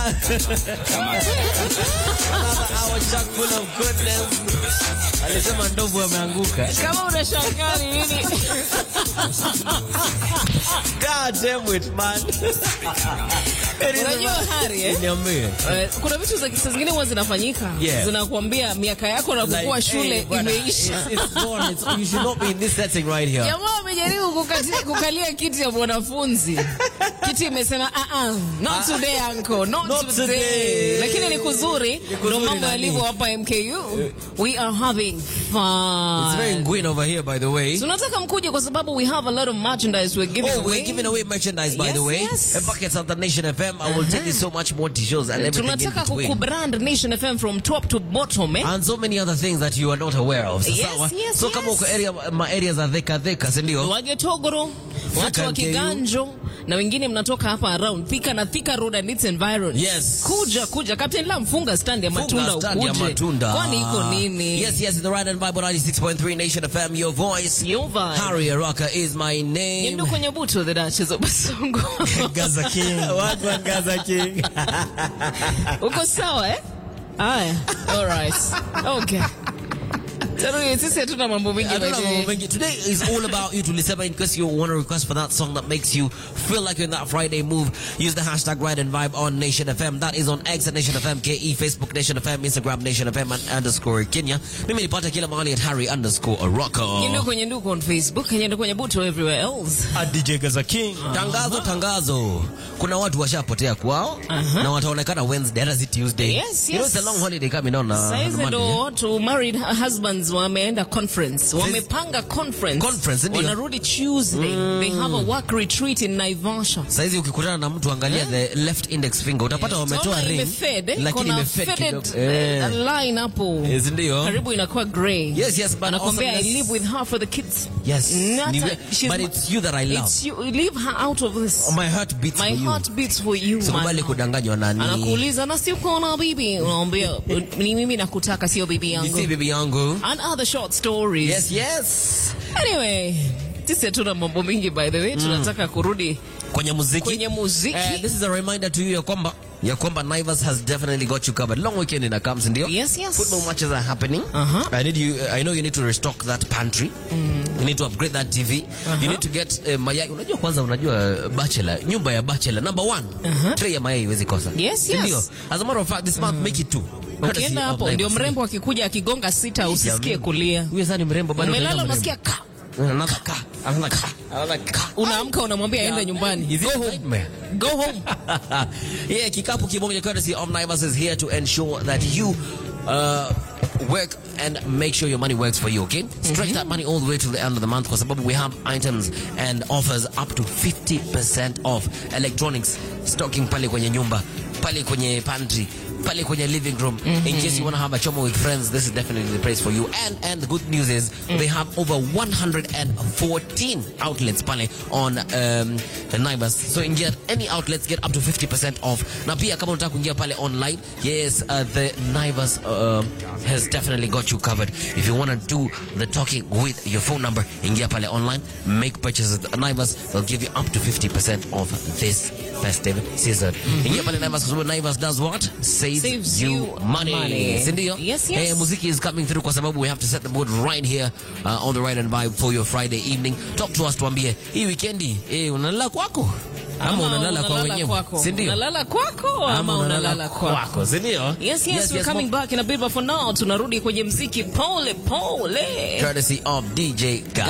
Our chock full of goodness. Alisema ndovu ameanguka. Kama unashangaa ni nini? God damn it, man. Unajua Hari, eh? Niambie. Eh, kuna vitu za kisa zingine huwa zinafanyika Yeah. zinakuambia miaka yako na kukua Like, shule hey, bwana, imeisha. it's- it's gone. It's- you should not be in this setting right here. Jamaa amejaribu kukati- kukalia kiti ya mwanafunzi, kiti imesema ah, ah, not today uncle, not, Not today. today. Lakini ni kuzuri, kuzuri ndo mambo nani? yalivyo hapa MKU. We are having It's very fun. green over here, by the way. Tunataka mkuje kwa sababu we have a lot of merchandise we're giving Oh, away. we're giving away merchandise, by Yes, the way. yes. And buckets of the Nation FM. I will tell you so much more t-shirts and everything in tunataka between. kukubrand Nation FM from top to bottom eh? And so many other things that you are not aware of. Yes, Sawa? yes, so yes. kama uko area, ma areas za dheka dheka, si ndio? Wagetogoro, watu wa NKU. Kiganjo na wengine mnatoka hapa around Thika na Thika Road and its environs. Yes. Kuja kuja Captain Lam funga stand ya matunda Funga stand ya ukuje. matunda. Kwani iko nini? Yes, yes, the right and Bible 96.3 Nation FM, your voice. Your vibe. Harry Araka is my name. Yendo kwenye buto the Duchess of Basongo. Gaza King. Watu wa Gaza King. Uko sawa eh? Aya. All right. Okay. Tano sisi hatuna mambo mengi Hatuna by the mambo way. mengi. Today is all about you tulisema in case you want to request for that song that makes you feel like you're in that Friday move. Use the hashtag Ride and Vibe on Nation FM. That is on X at Nation FM, KE, Facebook Nation FM, Instagram Nation FM and underscore Kenya. Mimi nipata kila mahali at Harry underscore Araka. Yendo kwenye nduku on Facebook, yendo kwenye buto everywhere else. DJ Gaza King. Tangazo, tangazo. Kuna watu washapotea kwao na wataonekana Wednesday, hata si Tuesday. Yes, You know yes. it's a long holiday coming on. Uh, Saizi Monday, ndo yeah? watu married husbands wameenda conference, wamepanga conference, Conference, ndio. wanarudi Tuesday. They have a work retreat in Naivasha. Saizi ukikutana na mtu angalia the left index finger utapata wametoa Utaona ring imefade, eh? lakini Kuna imefade faded, kidogo. eh, Eh. line hapo Yes, ndio. karibu inakuwa grey. Yes, yes, but anakwambia I awesomeness- live with her for the kids. Yes. Not Ni- a- she's but my- it's you that I love. It's you, leave her out of this. My heart beats My for you. heart beats for you. Sikubali man. kudanganywa nani. Anakuuliza na si uko na bibi, unaambia ni mimi nakutaka, sio bibi You yangu. see bibi yangu. And other short stories. Yes, yes. Anyway, sisi hatuna mambo mingi by the way, tunataka kurudi Kwenye muziki. kwenye muziki. Eh, this is a reminder to you ya kwamba ya kwamba Naivas has definitely got you covered. Long weekend in comes ndio. Yes, yes. Football matches are happening. Uh-huh. I need you I know you need to restock that pantry. You need to upgrade that TV. You need to get uh, mayai. Unajua kwanza unajua uh, bachelor, nyumba ya bachelor number one. Tray ya mayai iwezi kosa. Yes, Si yes. ndio? As a matter of fact, this month make it two. Courtesy Ukienda of hapo Naivas. ndio mrembo akikuja akigonga sita usisikie kulia. Huyo sasa ni mrembo bado. Umelala utaenda unasikia ka. mrembo. Another ka. Another ka. Another ka. Unaamka unamwambia aende nyumbani. Is it Go a home. nightmare? Go home. yeah, kikapu kimoja courtesy of Naivas is here to ensure that you uh, work and make sure your money works for you, okay? Stretch that money all the way to the end of the month because we have items and offers up to 50% off electronics stocking pale kwenye nyumba, pale kwenye pantry, pale kwenye living room. In case you want to have a chomo with friends, this is definitely the place for you. And and the good news is they have over 114 outlets pale on um, Naivas. So ingia any outlets get up to 50% off. Na pia kama unataka kuingia pale online, yes, uh, the Naivas uh, has definitely got you covered. If you want to do the talking with your phone number, ingia pale online, make purchases at Naivas, they'll give you up to 50% off this festive season. Ingia pale Naivas kwa sababu Naivas does what? Saves, Saves you you money. money. Si ndio? Yes, yes. Eh, muziki is coming through kwa sababu we have to set the mood right here uh, on the right and vibe for your Friday evening. Talk to us tuambie, hii weekendi eh, unalala kwako ama unalala kwa wenyewe? kwako. Si ndio? Unalala kwako ama unalala kwako. si ndio? Yes, yes, we're coming back in a bit, but for now tunarudi kwenye mziki pole pole. Courtesy of DJ Gaza.